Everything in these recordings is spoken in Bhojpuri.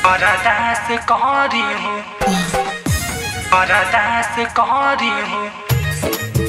Paradise करी हूँ Paradise करी हूँ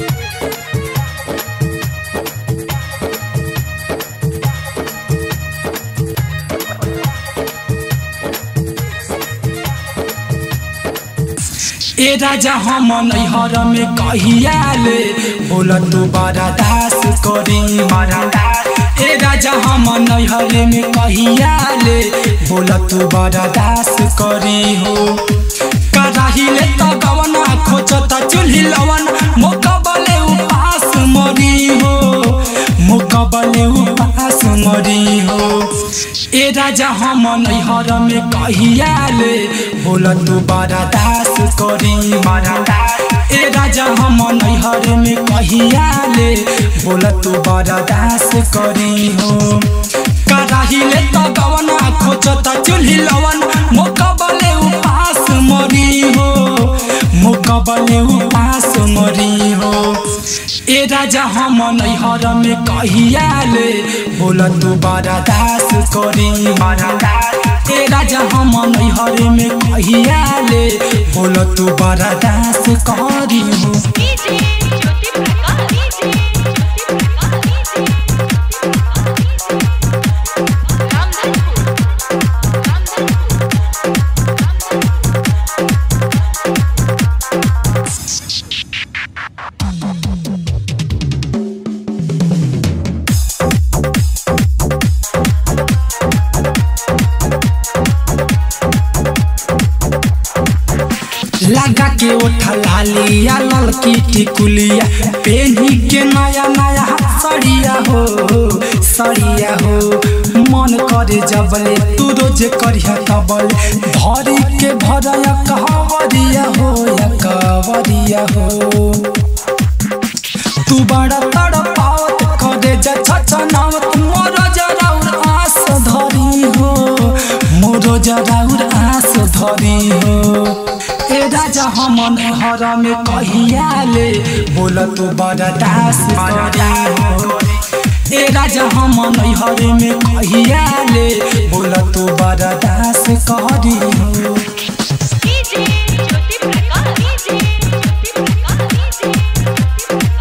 ए राजा हम नैहर में कहिया ले बोल तू बड़ा दास करी ए राजा हम नैहर में कहिया ले बोल तू बड़ा दास करी हो कराही ले तो गवना खोजता चूल्ही लवन मुकबले उपास मरी हो मुकबले उपास मरी हो ए राजा हम नैहर में कहिया ले बोल तू बड़ा दास करी ए राजा हम नैहर में कहिया ले बोल तू बड़ा दास करी हो कराही ले तो गवना खोजता चूल्ही लवन मुकबले उपास मरी हो मुकबले उपास मरी हो ए राजा हम नैहर में कहिया ले बोल तू बड़ा दास करी ए राजा हम नैहर में कहिया ले बोल तू बड़ा दास करी हो DJ Jyoti Prakash DJ Jyoti Prakash DJ Ramdhanpur Ramdhanpur लगा के उठा लालिया ललकी टिकुलिया पेनी के नया नया सड़िया हो सड़िया हो मन करे जबले तू रोज करिया तबल भरी के भरया कहवरिया हो या कहवरिया हो तू बड़ा तड़पावत करे जा छछनावत मोर जराउर आस धरी हो मोर जराउर आस धरी हो ए राजा हम हर में कहिया ले बोल तू बड़ा दास करी हो ए राजा हम नैहर में कहिया ले बोल तू बड़ा दास करी हो DJ Jyoti Prakash DJ Jyoti Prakash DJ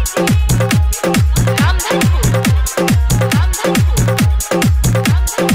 Ramdhanpur Ramdhanpur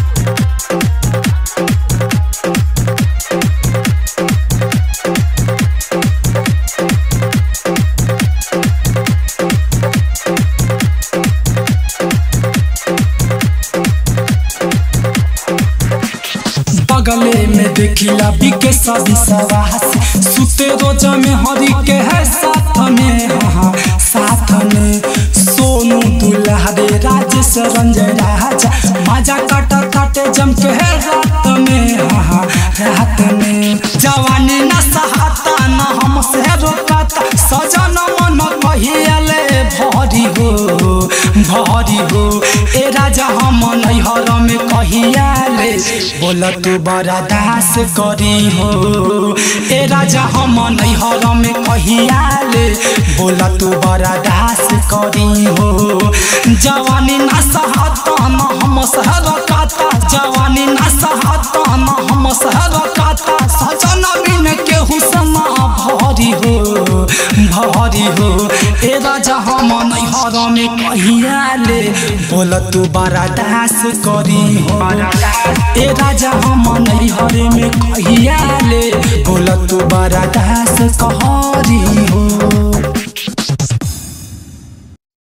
बगले में देखिला बिके सभी सवास सुते रोज में हरि के है साथ में हाँ साथ में सोनू दुल्हरे राजेश रंजय राजा मजा कट कटे जम के है रात में हाँ रात में जवानी न सहाता न हमसे रोकाता सजन मन कहियाले भरी हो भरी हो ए राजा हम नैहर में कहियाले बोल तू बड़ा दास करी हो ए राजा हम नैहर में कहियाले बोल तू बड़ा दास करी हो जवानी न सहता न हम सहर काता जवानी न सहता न हम सहर काता सजन बिन के हुसना भरी हो भरी हो ए राजा हम नैहर में कहियाले बोल तू बड़ा दास करी हो ए राजा हम नैहर में कहियाले बोल तू बड़ा दास कहरी हो